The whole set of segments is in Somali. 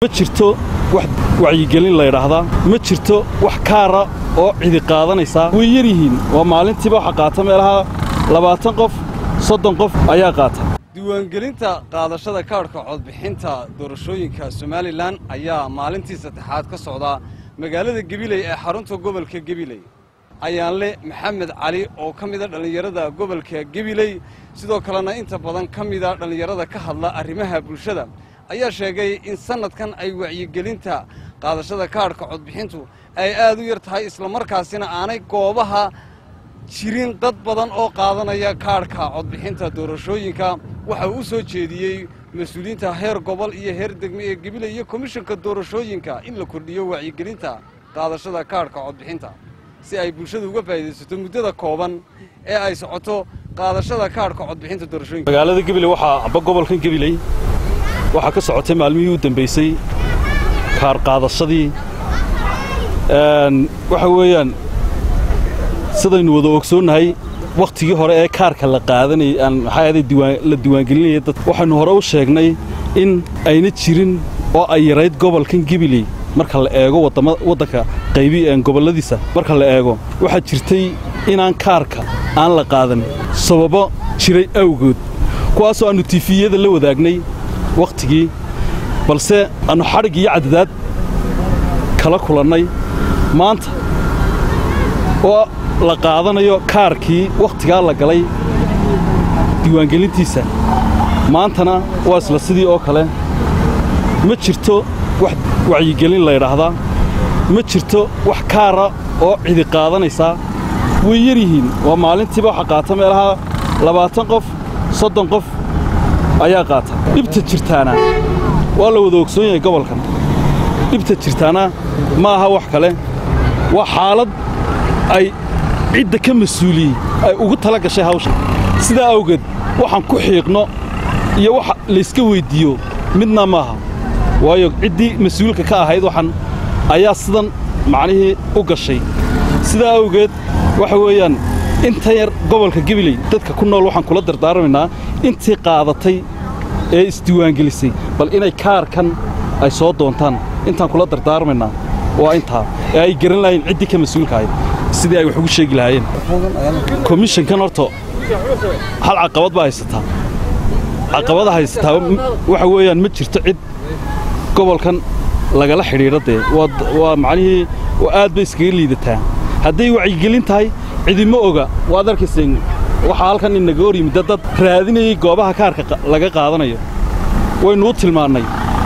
ma jirto wax wacyigelin laydhaahdaa ma jirto wax kaara oo cidi qaadanaysaa way yar yihiin waa maalintiiba waxa qaata meelaha labaatan qof soddon qof ayaa qaata diiwaangelinta qaadashada kaadhka codbixinta doorashooyinka somalilan ayaa maalintii saddexaad ka socdaa magaalada gebiley ee xarunta gobolka gebiley ayaanle maxamed cali oo ka mida dhallinyarada gobolka gebiley sidoo kalena inta badan ka mida dhallinyarada ka hadla arrimaha bulshada ayaa sheegay in sannadkan ay wacyigelinta qaadashada kaadhka codbixintu ay aad u yar tahay islamarkaasina aanay goobaha jirin dad badan oo qaadanaya kaadhka codbixinta doorashooyinka waxa uu u soo jeediyey mas-uuliyiinta heer gobol iyo heer degme ee gebiley iyo komishanka doorashooyinka in la kordhiyo wacyigelinta qaadashada kaadhka codbixinta si ay bulshada uga faa'iidaysato muddada kooban ee ay socoto qaadashada kaadhka codbixinta doorashooyinka magaalada gebiley waxaa amba gobolkan gebiley waxaa ka socotay maalmihii u dambaysay kaar qaadashadii waxa weeyaan sidaynu wada ogsoonnahay wakhtigii hore ee kaarka la qaadanayay maxaa ahaday la diiwaangelinaya dad waxaynu hore u sheegnay in ayna jirin oo ay yarayd gobolkan gebiley marka la eego waddanka qaybi gobolladiisa marka la eego waxaa jirtay inaan kaarka aan la qaadan sababo jiray awgood kuwaasoo aannu tifiyada la wadaagnay wakhtigii balse aannu xadhig iyo cadadaad kala kulannay maanta oo la qaadanayo kaarkii wakhtigaa la galay diiwaangelintiisa maantana waa isla sidii oo kale ma jirto wax wacyigelin laydhaahdaa ma jirto wax kaara oo cidi qaadanaysaa way yar yihiin waa maalintiiba waxa qaata meelaha labaatan qof soddon qof ayaa qaata dhibta jirtaana waa la wada ogsoon yahay gobolkan dhibta jirtaana ma aha wax kale waa xaalad ay cidda ka mas-uuliyey ay ugu tala gashay hawsha sidaa awgeed waxaan ku xiiqno iyo wax layska weyddiiyo midna maaha waayo ciddii mas-uulka ka ahayd waxan ayaa sidan macnihii u gashay sidaa awgeed waxa weeyaan inta yar gobolka gebiley dadka ku nool waxaan kula dardaarmaynaa intii qaadatay ee isdiiwaangelisay bal inay kaarkan ay soo doontaan intaan kula dardaarmaynaa waa intaa ee ay garan lahayn ciddii ka mas-uulka ahayd sidii ay wax ugu sheegi lahaayeen komishankan horta hal caqabad baa haysataa caqabada haysataa waxa weeyaan ma jirto cid gobolkan lagala xidhiidho dee waa macnihii aad bay iskaga liidataa hadday wacyigelin tahay cidima oga waad arkayseen waxaa halkan inaga hor yimidda dad raadinayay goobaha kaarka laga qaadanayo waynuu tilmaannay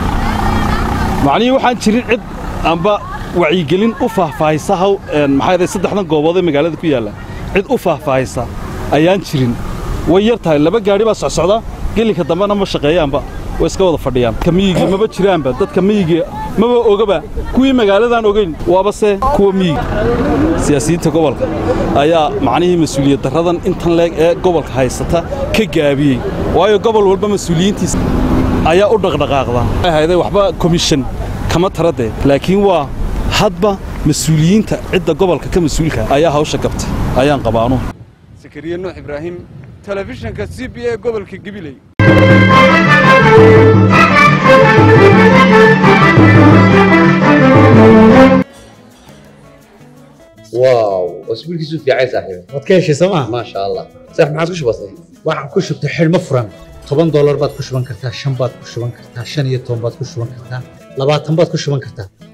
macnihii waxaan jirin cid amba wacyigelin u faahfaahisa haw maxaa saddexdan goobood ee magaalada ku yaalla cid u faahfaahisa ayaan jirin way yar tahay laba gaadhi baa socsocda gelinka dambena ma shaqeeyaanba way iska wada fadhiyaan dadka miyigii maba jiraanba dadka miyigii maba ogaba kuwii magaaladaan ogayn waaba se kuwa miyiga siyaasiyiinta gobolka ayaa macnihii mas-uuliyad darradan intan leeg ee gobolka haysata ka gaabiyey waayo gobol walba mas-uuliyiintiisa ayaa u dhaqdhaqaaqda ahayday waxba komishan kama taradee laakiin waa hadba mas-uuliyiinta cidda gobolka ka mas-uulka ayaa hawsha gabtay ayaan qabaanu sakariye nuux ibraahim telefishanka c b a gobolka gebiley واو اسبوعك في عايز صاحبي waad ka heshay sooma ما شاء الله صح ما عاد وش بصي waxaan ku shubtay xidhmo furan toban doolar baad ku shuban kartaa shan baad ku shuban kartaa shan iyo toban baad ku shuban kartaa labaatan baad ku shuban kartaa